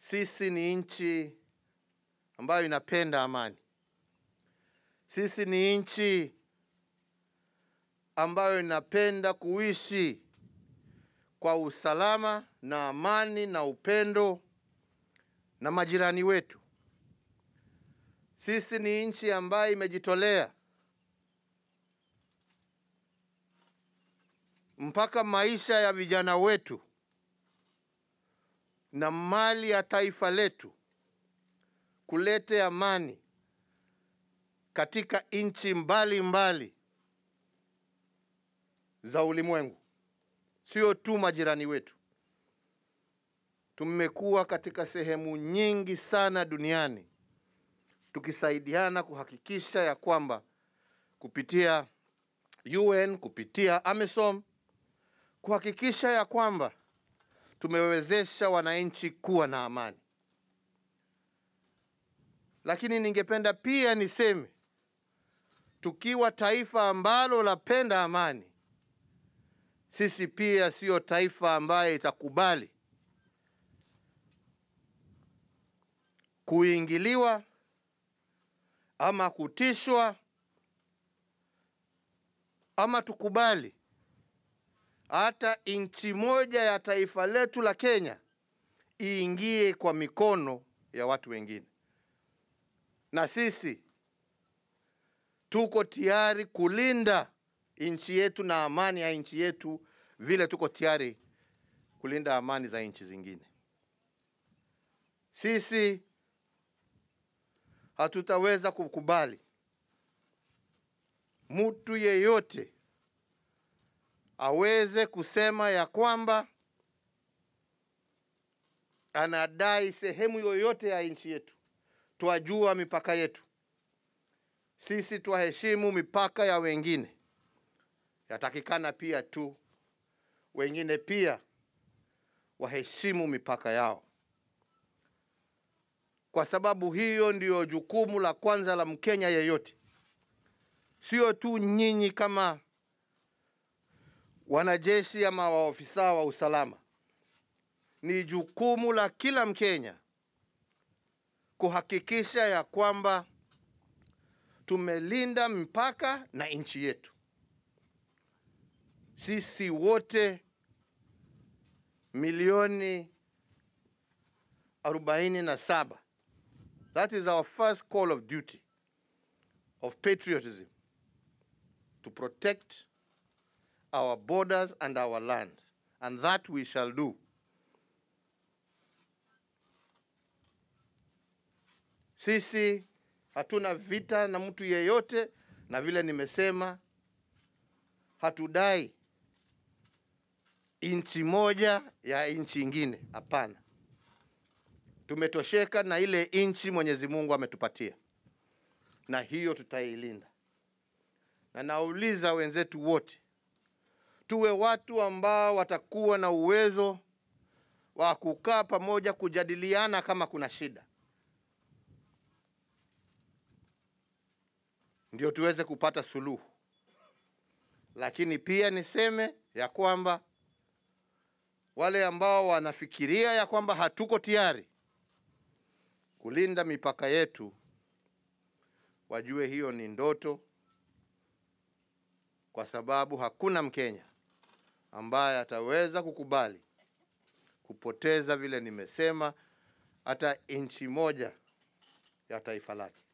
sisi ni nchi ambayo inapenda amani. Sisi ni nchi ambayo inapenda kuishi kwa usalama na amani na upendo na majirani wetu. Sisi ni nchi ambayo imejitolea mpaka maisha ya vijana wetu na mali ya taifa letu kulete amani katika nchi mbalimbali za ulimwengu, sio tu majirani wetu. Tumekuwa katika sehemu nyingi sana duniani tukisaidiana kuhakikisha ya kwamba kupitia UN, kupitia AMISOM, kuhakikisha ya kwamba tumewezesha wananchi kuwa na amani. Lakini ningependa pia niseme, tukiwa taifa ambalo lapenda amani, sisi pia sio taifa ambaye itakubali kuingiliwa ama kutishwa ama tukubali hata nchi moja ya taifa letu la Kenya iingie kwa mikono ya watu wengine. Na sisi tuko tayari kulinda nchi yetu na amani ya nchi yetu vile tuko tayari kulinda amani za nchi zingine. Sisi hatutaweza kukubali mtu yeyote aweze kusema ya kwamba anadai sehemu yoyote ya nchi yetu. Twajua mipaka yetu, sisi twaheshimu mipaka ya wengine. Yatakikana pia tu wengine pia waheshimu mipaka yao, kwa sababu hiyo ndiyo jukumu la kwanza la Mkenya yeyote, sio tu nyinyi kama wanajeshi ama waofisa wa usalama. Ni jukumu la kila Mkenya kuhakikisha ya kwamba tumelinda mpaka na nchi yetu. Sisi wote milioni arobaini na saba. That is our first call of duty of patriotism to protect our borders and our land and that we shall do. Sisi hatuna vita na mtu yeyote, na vile nimesema, hatudai nchi moja ya nchi ingine. Hapana, tumetosheka na ile nchi Mwenyezi Mungu ametupatia, na hiyo tutailinda. Na nauliza wenzetu wote, tuwe watu ambao watakuwa na uwezo wa kukaa pamoja, kujadiliana kama kuna shida, ndio tuweze kupata suluhu. Lakini pia niseme ya kwamba wale ambao wanafikiria ya kwamba hatuko tayari kulinda mipaka yetu, wajue hiyo ni ndoto, kwa sababu hakuna Mkenya ambaye ataweza kukubali kupoteza vile nimesema hata inchi moja ya taifa lake.